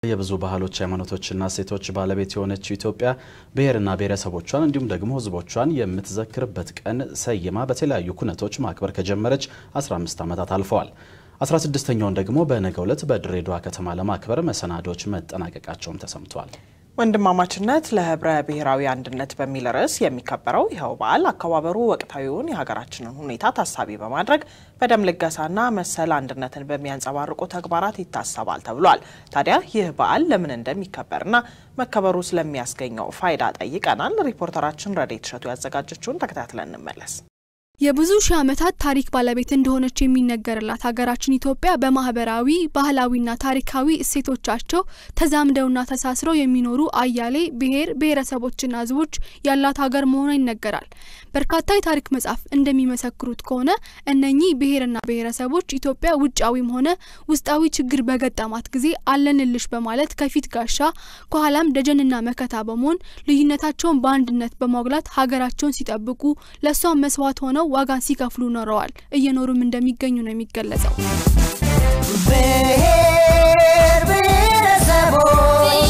የብዙ ባህሎች ሃይማኖቶችና እሴቶች ባለቤት የሆነችው ኢትዮጵያ ብሔርና ብሔረሰቦቿን እንዲሁም ደግሞ ሕዝቦቿን የምትዘክርበት ቀን ሰይማ በተለያዩ ኩነቶች ማክበር ከጀመረች 15 ዓመታት አልፈዋል። 16ኛውን ደግሞ በነገው ዕለት በድሬዳዋ ከተማ ለማክበር መሰናዶች መጠናቀቃቸውም ተሰምቷል። ወንድማማችነት ለህብረ ብሔራዊ አንድነት በሚል ርዕስ የሚከበረው ይኸው በዓል አከባበሩ ወቅታዊውን የሀገራችንን ሁኔታ ታሳቢ በማድረግ በደም ልገሳና መሰል አንድነትን በሚያንጸባርቁ ተግባራት ይታሰባል ተብሏል። ታዲያ ይህ በዓል ለምን እንደሚከበርና መከበሩ ስለሚያስገኘው ፋይዳ ጠይቀናል። ሪፖርተራችን ረዴት እሸቱ ያዘጋጀችውን ተከታትለን እንመለስ። የብዙ ሺህ ዓመታት ታሪክ ባለቤት እንደሆነች የሚነገርላት ሀገራችን ኢትዮጵያ በማህበራዊ ባህላዊና ታሪካዊ እሴቶቻቸው ተዛምደውና ተሳስረው የሚኖሩ አያሌ ብሔር ብሔረሰቦችና ህዝቦች ያላት ሀገር መሆኗ ይነገራል። በርካታ የታሪክ መጽሐፍ እንደሚመሰክሩት ከሆነ እነኚህ ብሔርና ብሔረሰቦች ኢትዮጵያ ውጫዊም ሆነ ውስጣዊ ችግር በገጠማት ጊዜ አለንልሽ በማለት ከፊት ጋሻ ከኋላም ደጀንና መከታ በመሆን ልዩነታቸውን በአንድነት በማጉላት ሀገራቸውን ሲጠብቁ ለእሷም መስዋዕት ሆነው ዋጋን ሲከፍሉ ኖረዋል። እየኖሩም እንደሚገኙ ነው የሚገለጸው። ብሔር ብሔረሰቦች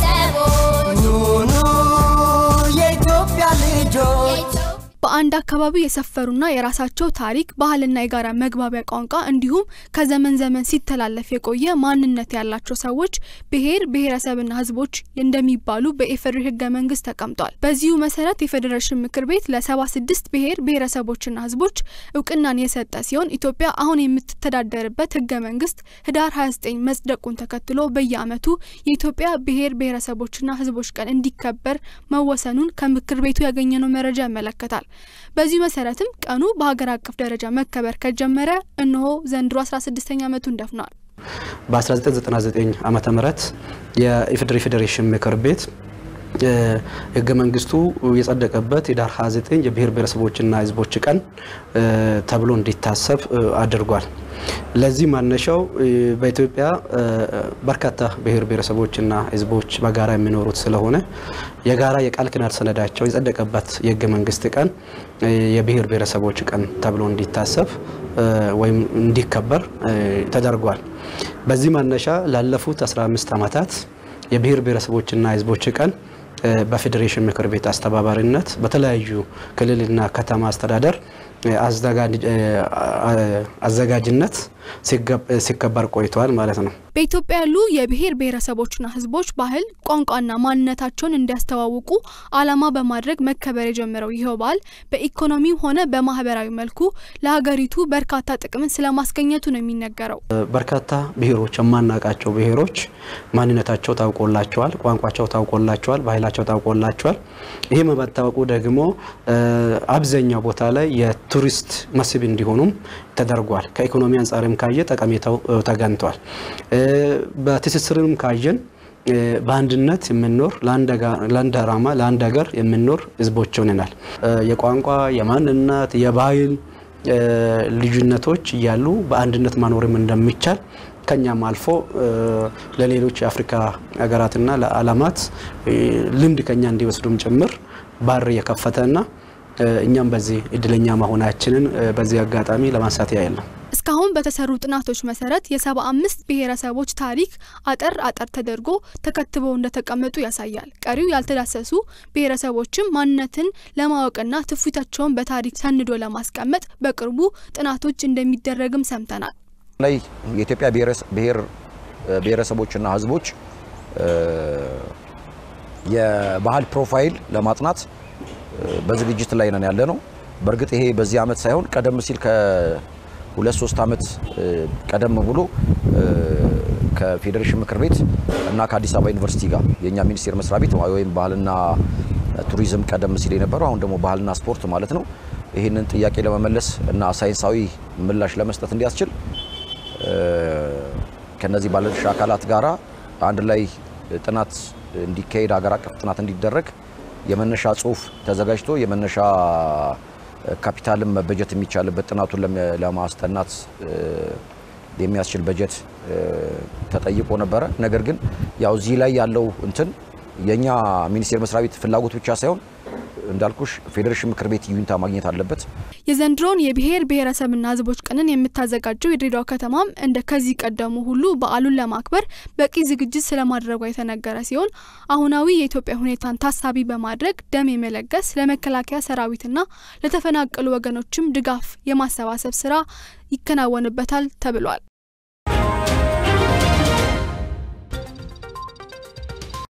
ኑኑ የኢትዮጵያ ልጆች በአንድ አካባቢ የሰፈሩና የራሳቸው ታሪክ፣ ባህልና የጋራ መግባቢያ ቋንቋ እንዲሁም ከዘመን ዘመን ሲተላለፍ የቆየ ማንነት ያላቸው ሰዎች ብሔር ብሔረሰብና ህዝቦች እንደሚባሉ በኢፌዴሪ ህገ መንግስት ተቀምጧል። በዚሁ መሰረት የፌዴሬሽን ምክር ቤት ለሰባ ስድስት ብሔር ብሔረሰቦችና ህዝቦች እውቅናን የሰጠ ሲሆን ኢትዮጵያ አሁን የምትተዳደርበት ህገ መንግስት ህዳር 29 መጽደቁን ተከትሎ በየአመቱ የኢትዮጵያ ብሔር ብሔረሰቦችና ህዝቦች ቀን እንዲከበር መወሰኑን ከምክር ቤቱ ያገኘነው መረጃ ያመለከታል። በዚህ መሰረትም ቀኑ በሀገር አቀፍ ደረጃ መከበር ከጀመረ እነሆ ዘንድሮ 16ኛ ዓመቱን ደፍኗል። በ1999 ዓመተ ምህረት የኢፌዴሪ ፌዴሬሽን ምክር ቤት ህገ መንግስቱ የጸደቀበት የዳር 29 የብሔር ብሔረሰቦችና ህዝቦች ቀን ተብሎ እንዲታሰብ አድርጓል። ለዚህ ማነሻው በኢትዮጵያ በርካታ ብሔር ብሔረሰቦችና ህዝቦች በጋራ የሚኖሩት ስለሆነ የጋራ የቃል ኪዳን ሰነዳቸው የጸደቀበት የህገ መንግስት ቀን የብሔር ብሔረሰቦች ቀን ተብሎ እንዲታሰብ ወይም እንዲከበር ተደርጓል። በዚህ ማነሻ ላለፉት 15 ዓመታት የብሔር ብሔረሰቦችና ህዝቦች ቀን በፌዴሬሽን ምክር ቤት አስተባባሪነት በተለያዩ ክልልና ከተማ አስተዳደር አዘጋጅነት ሲከበር ቆይተዋል ማለት ነው። በኢትዮጵያ ያሉ የብሔር ብሔረሰቦችና ህዝቦች ባህል፣ ቋንቋና ማንነታቸውን እንዲያስተዋውቁ ዓላማ በማድረግ መከበር የጀመረው ይኸው በዓል በኢኮኖሚም ሆነ በማህበራዊ መልኩ ለሀገሪቱ በርካታ ጥቅምን ስለማስገኘቱ ነው የሚነገረው። በርካታ ብሔሮች የማናውቃቸው ብሔሮች ማንነታቸው ታውቆላቸዋል፣ ቋንቋቸው ታውቆላቸዋል፣ ባህላቸው ታውቆላቸዋል። ይህ መታወቁ ደግሞ አብዛኛው ቦታ ላይ የቱሪስት መስህብ እንዲሆኑም ተደርጓል። ከኢኮኖሚ አንጻርም ካየ ጠቀሜታው ተገንቷል። በትስስርም ካየን በአንድነት የምንኖር ለአንድ ዓላማ ለአንድ ሀገር የምንኖር ህዝቦች ሆነናል። የቋንቋ የማንነት የባህል ልዩነቶች እያሉ በአንድነት መኖርም እንደሚቻል ከኛም አልፎ ለሌሎች የአፍሪካ ሀገራትና ለዓለማት ልምድ ከኛ እንዲወስዱም ጭምር በር የከፈተና እኛም በዚህ እድለኛ መሆናችንን በዚህ አጋጣሚ ለማንሳት ያህል ነው። እስካሁን በተሰሩ ጥናቶች መሰረት የሰባ አምስት ብሔረሰቦች ታሪክ አጠር አጠር ተደርጎ ተከትበው እንደተቀመጡ ያሳያል። ቀሪው ያልተዳሰሱ ብሔረሰቦችም ማንነትን ለማወቅና ትውፊታቸውን በታሪክ ሰንዶ ለማስቀመጥ በቅርቡ ጥናቶች እንደሚደረግም ሰምተናል። ላይ የኢትዮጵያ ብሔር ብሔረሰቦችና ህዝቦች የባህል ፕሮፋይል ለማጥናት በዝግጅት ላይ ነን ያለ ነው። በእርግጥ ይሄ በዚህ ዓመት ሳይሆን ቀደም ሲል ከሁለት ሶስት ዓመት ቀደም ብሎ ከፌዴሬሽን ምክር ቤት እና ከአዲስ አበባ ዩኒቨርሲቲ ጋር የእኛ ሚኒስቴር መስሪያ ቤት ወይም ባህልና ቱሪዝም ቀደም ሲል የነበረው አሁን ደግሞ ባህልና ስፖርት ማለት ነው። ይህንን ጥያቄ ለመመለስ እና ሳይንሳዊ ምላሽ ለመስጠት እንዲያስችል ከነዚህ ባለድርሻ አካላት ጋራ አንድ ላይ ጥናት እንዲካሄድ ሀገር አቀፍ ጥናት እንዲደረግ የመነሻ ጽሁፍ ተዘጋጅቶ የመነሻ ካፒታልም መበጀት የሚቻልበት ጥናቱን ለማስጠናት የሚያስችል በጀት ተጠይቆ ነበረ። ነገር ግን ያው እዚህ ላይ ያለው እንትን የኛ ሚኒስቴር መስሪያ ቤት ፍላጎት ብቻ ሳይሆን እንዳልኩሽ ፌዴሬሽን ምክር ቤት ይሁንታ ማግኘት አለበት። የዘንድሮውን የብሔር ብሔረሰብና ሕዝቦች ቀንን የምታዘጋጀው የድሬዳዋ ከተማም እንደ ከዚህ ቀደሙ ሁሉ በዓሉን ለማክበር በቂ ዝግጅት ስለማድረጓ የተነገረ ሲሆን አሁናዊ የኢትዮጵያ ሁኔታን ታሳቢ በማድረግ ደም የመለገስ ለመከላከያ ሰራዊትና ለተፈናቀሉ ወገኖችም ድጋፍ የማሰባሰብ ስራ ይከናወንበታል ተብሏል።